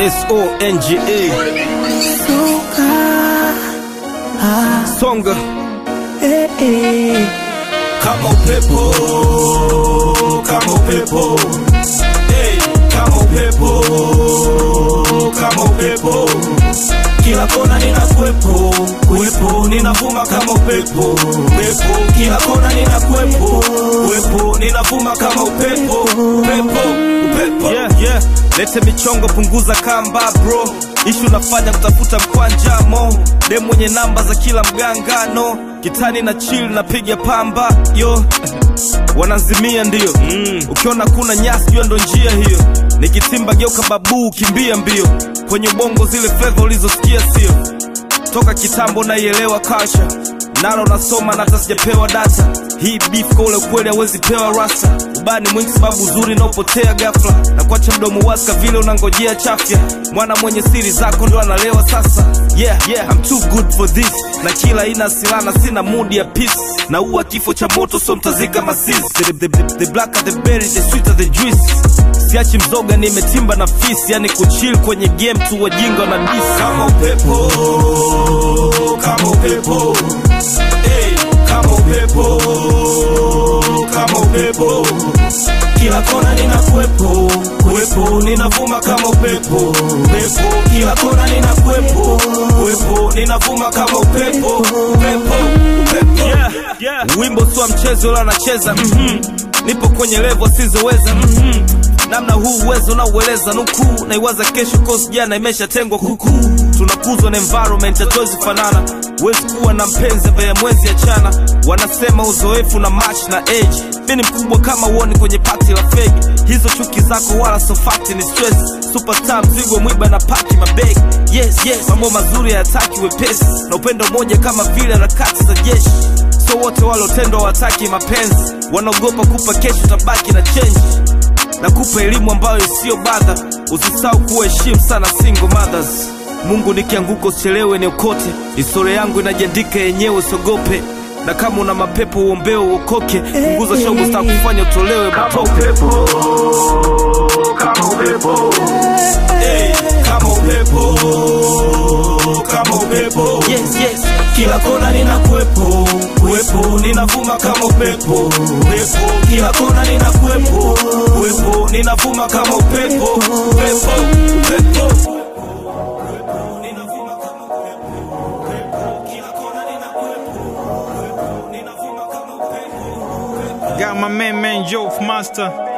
S-O-N-G-A Songa kama upepo kama upepo hey, kama upepo kama upepo kila kona nina kwepo kwepo ninavuma kama upepo upepo kila kona nina kwepo kwepo ninavuma kama upepo upepo upepo yeah, yeah. Lete michongo punguza kamba bro ishu nafanya kutafuta mkwanja mo de mwenye namba za kila mgangano kitani na chill napiga pamba yo wanazimia ndio mm. ukiona kuna nyasi jua ndo njia hiyo nikitimba geuka babuu kimbia mbio kwenye ubongo zile fedha ulizosikia sio toka kitambo naielewa kasha nalo nasoma na hata sijapewa data hii beef kwa ule kweli hawezi pewa rasa ubani mwingi sababu uzuri naopotea gafla na kuacha mdomo waska vile unangojea chafya mwana mwenye siri zako ndo analewa sasa yeah, yeah, I'm too good for this na kila ina silana sina mudi ya peace na uwa kifo cha moto so mtazika masis the, the, the, the blacker the berry the sweeter the juice siachi mzoga nimetimba na fisi yani kuchill kwenye game tu wajinga na dis kama upepo kama upepo hey, kama upepo kama upepo kila kona nina kwepo kwepo ninavuma kama upepo upepo kila kona nina kwepo kwepo ninavuma kama upepo upepo upepo yeah, yeah. wimbo sio mchezo ila anacheza mm-hmm. nipo kwenye levo sizoweza mm-hmm. namna huu uwezo naueleza nukuu naiwaza kesho kosi jana imeshatengwa kukuu tunakuzwa na environment hatuwezi fanana huwezi kuwa na mpenzi ambaye mwezi achana wanasema uzoefu na match na age mi ni mkubwa kama uoni kwenye pati la fegi hizo chuki zako wala sofakti ni stress superstar mzigo mwiba na paki mabegi yes yes mambo mazuri hayataki wepesi na upendo moja kama vile harakati za jeshi so wote walotendwa wataki mapenzi wanaogopa kupa kesho tabaki na change na kupa elimu ambayo isiyo badha usisahau kuheshimu sana single mothers mungu nikianguka usichelewe niokote historia yangu inajiandika yenyewe usiogope na kama una mapepo uombeo uokoke punguza shogo staa kufanya utolewe matope kama upepo hey, kama upepo kama upepo yes, yes. kila kona nina kwepo kwepo ninavuma kama upepo upepo kila kona nina kwepo kwepo ninavuma kama upepo upepo upepo Ninavuma kama upepo, upepo. Kila kona nina kwepo, kwepo. Ninavuma kama upepo, upepo. Got my man, man, Joe Master.